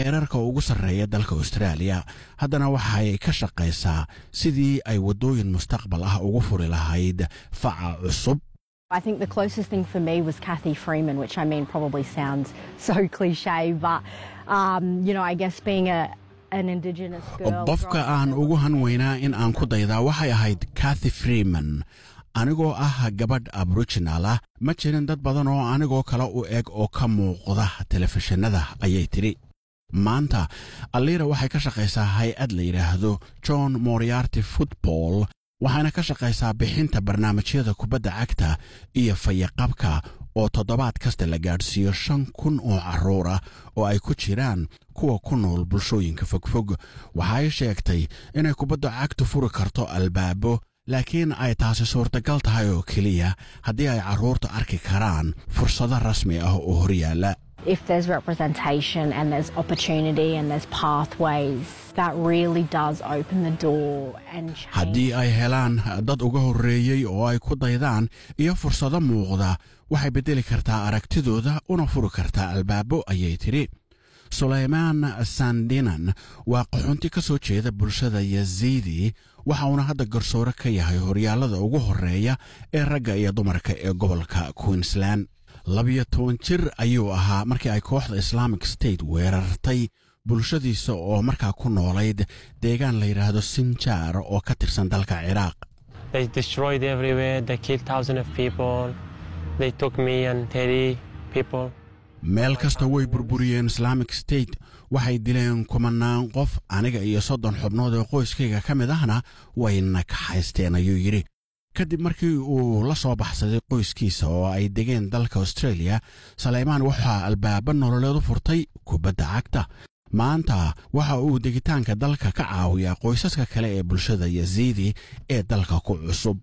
heerarka ugu sarreeya dalka austraaliya haddana waxay ka shaqaysaa sidii ay waddooyin mustaqbal ah ugu furi lahayd faca cusub I think the closest thing for me was Kathy Freeman, which I mean probably sounds so cliche, but um, you know, I guess being a an Indigenous girl. qofka aan ugu hanweynaa in aan ku daydaa waxay ahayd kathy freeman anigoo ah gabadh aboriginal ah ma jirin dad badan oo anigoo kale u eg oo ka muuqda telefishinada ayay tidhi maanta aliira waxay ka shaqaysaa hay-ad la yidhaahdo john moriarty football waxayna ka shaqaysaa bixinta barnaamijyada kubadda cagta iyo fayaqabka oo toddobaad kasta la gaadhsiiyo shan kun oo carruur ah oo ay ku jiraan kuwa ku nool bulshooyinka fogfog waxay sheegtay inay kubadda cagtu furi karto albaabo laakiin ay taasi suurtagal tahay oo keliya haddii ay carruurta arki karaan fursado rasmi ah oo horyaalla If there's representation and there's opportunity and there's pathways, that really does open the door and change. haddii ay helaan dad uga horreeyey oo ay ku daydaan iyo fursado muuqda waxay beddeli kartaa aragtidooda una furi kartaa albaabo ayay tidhi sulaymaan sandinan waa qaxoonti ka soo jeeda bulshada yaziidi waxa uuna hadda garsoore ka yahay horyaallada ugu horreeya ee ragga iyo dumarka ee gobolka queensland labiyo toban jir ayuu ahaa markii ay kooxda islamic state weerartay bulshadiisa oo markaa ku noolayd deegaan la yidhaahdo sinjaar oo ka tirsan dalka ciraaq They destroyed everywhere. They killed thousands of people. They took me and 30 people. meel kasta way burburiyeen islamic state waxay dileen kumanaan qof aniga iyo soddon xubnood oo qoyskayga ka mid ahna wayna kaxaysteen ayuu yidhi kadib markii uu la soo baxsaday qoyskiisa oo ay degeen dalka australia saleymaan waxaa albaaba nololeed u furtay kubadda cagta maanta waxa uu degitaanka dalka ka caawiyaa qoysaska kale ee bulshada yaziidi ee dalka ku cusub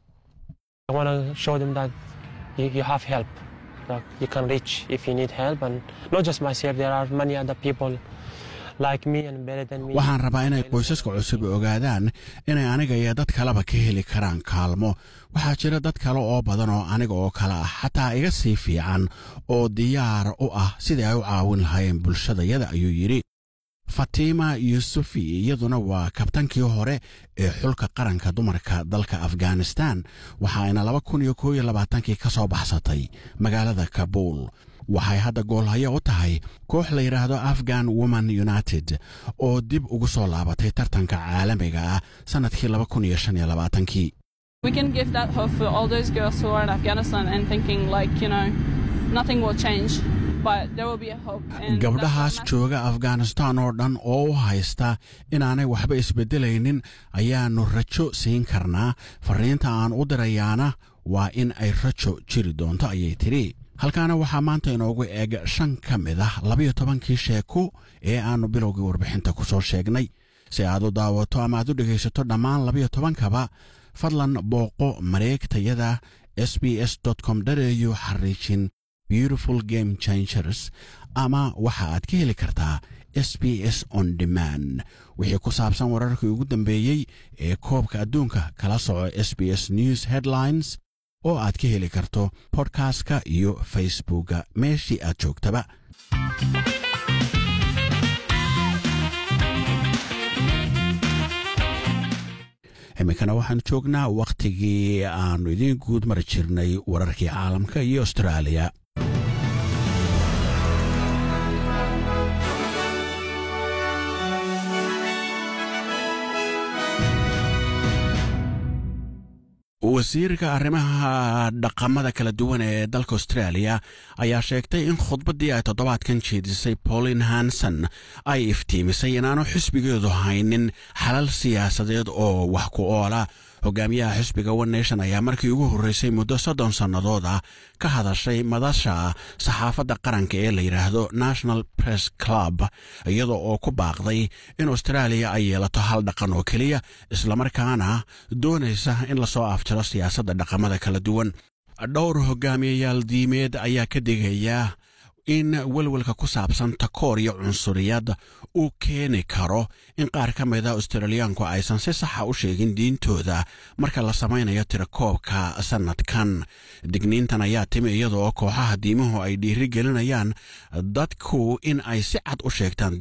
I want to show them that you, you have help. Like you can reach if you need help. And not just myself, there are many other people like me and better than me. waxaan rabaa inay qoysaska cusub ogaadaan inay aniga iyo dad kaleba ka heli karaan kaalmo waxaa jira dad kale oo badan oo aniga oo kale ah xataa iga sii fiican oo diyaar u ah sidai ay u caawin lahaayeen bulshadayada ayuu yidhi fatima yusufi iyaduna waa kabtankii hore ee xulka qaranka dumarka dalka afghanistan waxaayna laba kun iyo koob iyo labaatankii ka soo baxsatay magaalada kabuul waxay hadda goolhayo u tahay koox la yidhaahdo afghan woman united oo dib ugu soo laabatay tartanka caalamiga ah sannadkii laba kun iyo shan iyo labaatankii We can give that hope for all those girls who are in Afghanistan and thinking like, you know, nothing will change, but there will be a hope. And gabdhahaas that's what jooga afghanistan oo dhan oo u haysta inaanay waxba isbeddelaynin ayaannu rajo siin karnaa farriinta aan u dirayaana waa in ay rajo jiri doonto ayay tidhi halkaana waxaa maanta inoogu eeg shan ka mid ah labayo tobankii sheeko ee aannu bilowgii warbixinta ku soo sheegnay si aad u daawato ama aad u dhegaysato dhammaan labayo tobankaba fadlan booqo mareegtayada s b s com au xariijin beautiful game changers ama waxa aad ka heli kartaa s b s on demand wixii ku saabsan wararkii ugu dambeeyey ee koobka adduunka kala soco s b s news headlines oo aad ka heli karto bodkastka iyo facebookga meeshii aad joogtaba iminkana waxaan joognaa wakhtigii aannu idiin guud mari jirnay wararkii caalamka iyo austraaliya wasiirka arrimaha dhaqamada kala duwan ee dalka australia ayaa sheegtay in khudbaddii ay toddobaadkan jeedisay pauline hanson ay iftiimisay inaanu xisbigeedu haynin xalal siyaasadeed oo wax ku oola hogaamiyaha xisbiga one nation ayaa markii ugu horreysay muddo soddon sannadood ah ka hadashay madasha saxaafadda qaranka ee la yidhaahdo national press club iyadoo oo ku baaqday in australia ay yeelato hal dhaqan oo keliya islamarkaana doonaysa in lasoo afjaro siyaasadda dhaqamada kala duwan dhowr hogaamiyayaal diimeed ayaa ka digaya in welwelka ku saabsan takoor iyo cunsuriyad uu keeni karo in qaar ka mida australiyaanku aysan si saxa u sheegin diintooda marka la samaynayo tirakoobka sannadkan digniintan ayaa timi iyada oo kooxaha diimuhu ay dhiiri gelinayaan dadku in ay si cad u sheegtaan